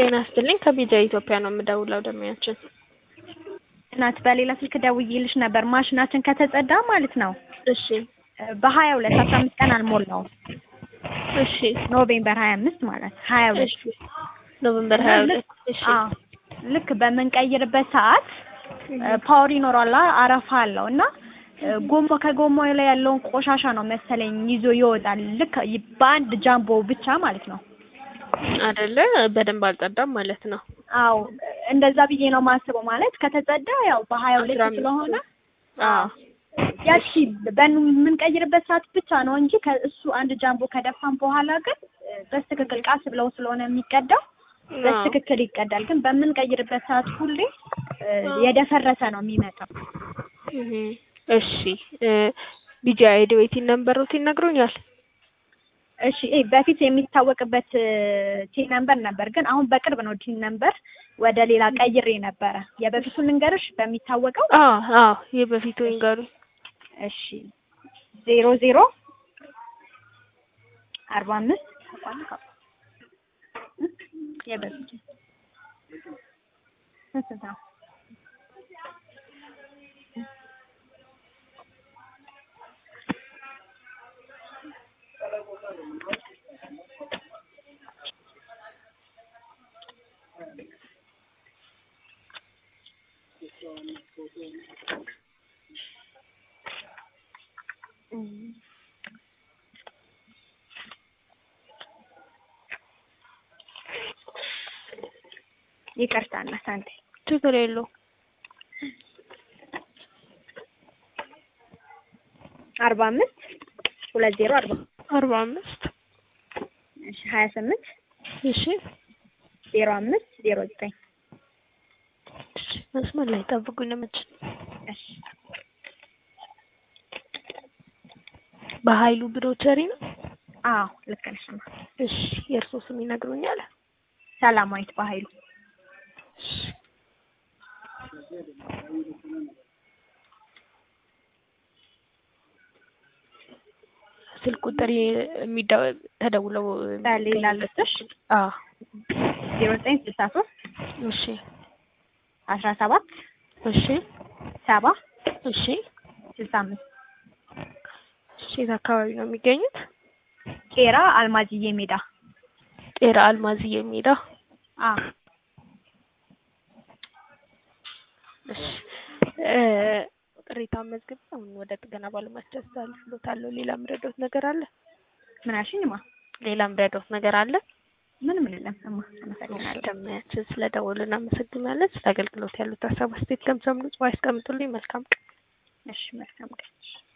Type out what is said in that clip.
ጤና ይስጥልኝ ከቢጃ ኢትዮጵያ ነው የምደውለው ደሚያችን እናት በሌላ ስልክ ደውዬልሽ ነበር ማሽናችን ከተጸዳ ማለት ነው እሺ በሀያ ሁለት አስራ አምስት ቀን አልሞላውም እሺ ኖቬምበር ሀያ አምስት ማለት ሀያ ሁለት እሺ ኖቨምበር ሀያ ሁለት እሺ አዎ ልክ በምንቀይርበት ሰዓት ፓወር ይኖራል አረፋ አለው እና ጎማ ከጎማው ላይ ያለውን ቆሻሻ ነው መሰለኝ ይዞ ይወጣል ልክ በአንድ ጃምቦ ብቻ ማለት ነው አይደለ በደንብ አልጸዳም ማለት ነው አዎ እንደዛ ብዬ ነው የማስበው ማለት ከተጸዳ ያው በሀያ ሁለት አስራ አምስት ስለሆነ አዎ ያቺ በምንቀይርበት ሰዓት ብቻ ነው እንጂ ከእሱ አንድ ጃምቦ ከደፋን በኋላ ግን በስትክክል ቃስ ብለው ስለሆነ የሚቀዳው በስትክክል ይቀዳል። ግን በምንቀይርበት ሰዓት ሁሌ የደፈረሰ ነው የሚመጣው። እህ እሺ ቢጃ አይዲዌቲን ነምበሮት ይነግሩኛል እሺ ይሄ በፊት የሚታወቅበት ቲን ነምበር ነበር፣ ግን አሁን በቅርብ ነው ቲን ነምበር ወደ ሌላ ቀይሬ ነበረ። የበፊቱን ልንገርሽ በሚታወቀው አዎ አዎ የበፊቱ ይንገሩኝ እሺ ዜሮ ዜሮ አርባ አምስት የበፊቱ ስንት ነው? ይቅርታ እና ሳንቴ ችግር የለው አርባ አምስት ሁለት ዜሮ አርባ አርባ አምስት እሺ ሀያ ስምንት እሺ ዜሮ አምስት ዜሮ ዘጠኝ እሺ መስመር ላይ ጠብቁኝ ለመችን እሺ በሀይሉ ብሮቸሪ ነው አዎ ልክ ነሽ እማ እሺ የእርሶ ስም ይነግሩኛል ሰላማዊት በሀይሉ እሺ ስልክ ቁጥር የሚደው ተደውለው በሌላ ልስጥሽ አዎ ዜሮ ዘጠኝ ስልሳ ሶስት እሺ አስራ ሰባት እሺ ሰባ እሺ ስልሳ አምስት እሺ የት አካባቢ ነው የሚገኙት ቄራ አልማዝዬ ሜዳ ጤራ አልማዝዬ ሜዳ አዎ እሺ ቅሬታ መዝግብ አሁን ወደ ጥገና ባለሙያዎች አስተላልፍሎታለሁ ሌላ ምረዶት ነገር አለ ምን አልሽኝማ ሌላ ምረዶት ነገር አለ ምንም የለም እማ አመሰግናለሁ ደማያችን ስለደወሉ እናመሰግናለን ስለ አገልግሎት ያሉት ሀሳብ አስተያየት ከምሰምኑ ጽሑፍ ያስቀምጡልኝ መልካም ቀን እሺ መልካም ቀን